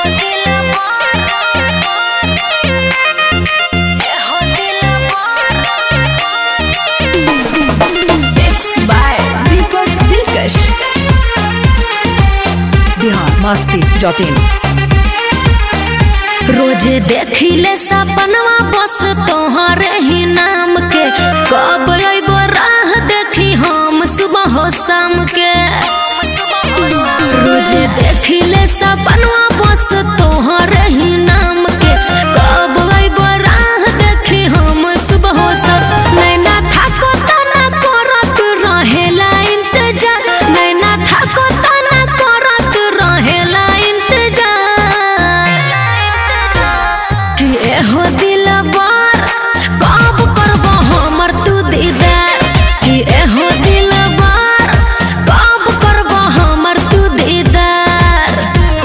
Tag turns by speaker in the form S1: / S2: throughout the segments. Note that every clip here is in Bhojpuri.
S1: बिहार मस्ती डॉट इन
S2: रोजे देखिले सपनवा बस तोहरे ही नाम के कब अइबो राह देखी हम सुबह हो शाम के रोजे देखिले सपनवा बस तोहरे ही नाम के कब अइबो राह देखी हम सुबह हो शाम नैना थाको तना करत रहेला इंतजार नैना थाको तना करत रहेला इंतजार कि एहो दिलबर कब करबो हमर तू दीदार कि एहो दिलबर कब करबो हमर तू दीदार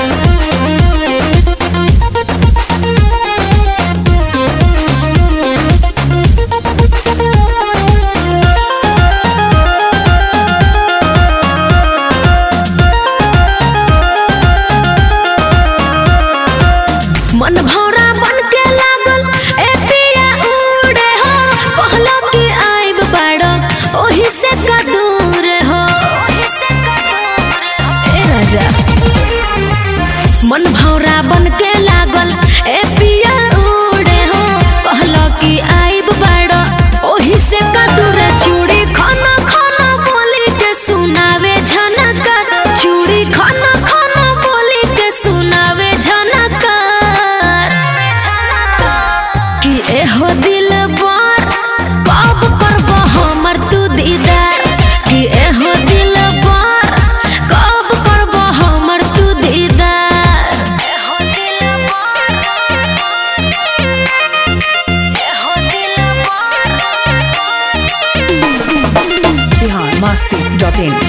S2: मन भौरा बन के लागल ए पिया उड़े हो कहलो कि आइब बाड़ो ओही से का दूर हो ए राजा मन भौरा बन के लागल ए पिया उड़े हो कहलो कि आइब बाड़ो ओही से का दूर चूड़ी खाना खाना बोली के सुनावे झनकर चूड़ी खाना खाना बोली के सुनावे झनकर कि एहो दिलबर कब करबो हमर तू दीदार कि एहो दिलबर कब करबो हमर तू दीदार एहो दिलबर एहो दिलबर
S1: बिहार मस्ती डॉट इन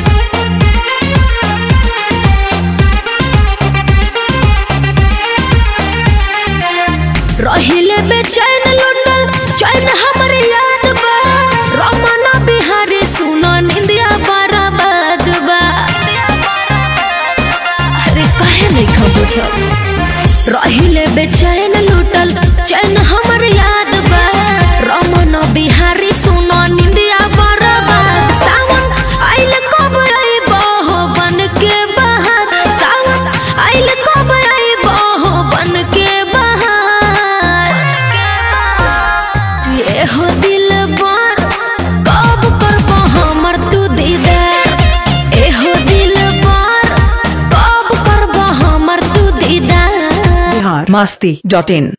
S2: रहिले बेचैन लुटल चैन हमर याद बा रमना बिहारी सुनो निंदिया बर्बाद बा अरे काहे नहीं खा बुझल रहिले बेचैन लुटल चैन हमर याद बा रमना बिहारी सुनो निंदिया बर्बाद सावन आइल कब आइबो हो बन के बाहर सावन आइल कब आइबो हो बन के बाहर ये हो दिलबर कब करबो हमर तू दीदार ए हो दिलबर कब करबो हमर तू दीदार
S1: बिहार मस्ती डॉट इन